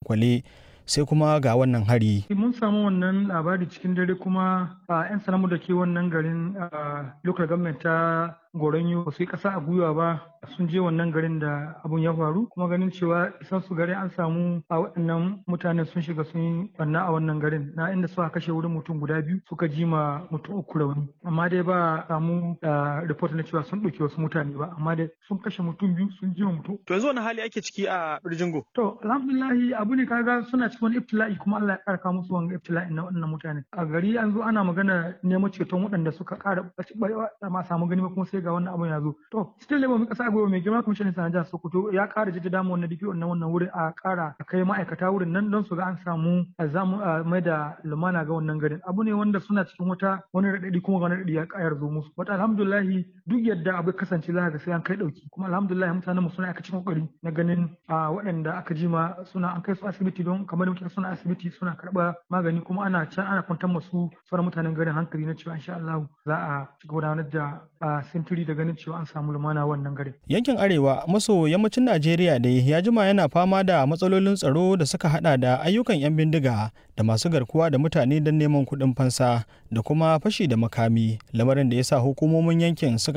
kwale-kwale sai kuma ga wannan hari. Mun samu wannan labari cikin dare kuma a 'yan sanamu da ke wannan garin local government ta goronyo ba su yi ƙasa a gwiwa ba sun je wannan garin da abun ya faru kuma ganin cewa isan su garin an samu a waɗannan mutanen sun shiga sun yi banna a wannan garin na inda suka kashe wurin mutum guda biyu suka ji ma mutum uku rauni amma dai ba samu report na cewa sun ɗauki wasu mutane ba amma dai sun kashe mutum biyu sun ji ma mutum. To yanzu wani hali ake ciki a Birjingo? To alhamdulillahi abu ne kaga suna cikin wani ibtila'i kuma Allah ya ƙara musu wanga ibtila'i na wannan mutane. A gari an zo ana magana neman ceton waɗanda suka ƙara ma samu gani kuma sai ga wannan abun ya zo to still labor kasa abubuwa mai girma commissioner sanar jihar sokoto ya kara jaddada mu wannan DPO na wannan wurin a kara a kai ma'aikata wurin nan don su ga an samu zamu mai da lumana ga wannan garin abu ne wanda suna cikin wata wani radadi kuma wani radadi ya kayar zo musu wata alhamdulillah duk yadda abu kasance za ga sai an kai dauki kuma alhamdulillah mutanen mu suna aka cikin kokari na ganin waɗanda aka jima suna an kai su asibiti don kamar da muke suna asibiti suna karɓa magani kuma ana can ana kwantar masu sauran mutanen garin hankali na cewa insha Allah za a ci gudanar da sintiri da ganin cewa an samu lumana wannan garin. Yankin Arewa maso yammacin Najeriya dai ya jima yana fama da matsalolin tsaro da suka hada da ayyukan 'yan bindiga da masu garkuwa da mutane don neman kuɗin fansa da kuma fashi da makami lamarin da ya sa hukumomin yankin suka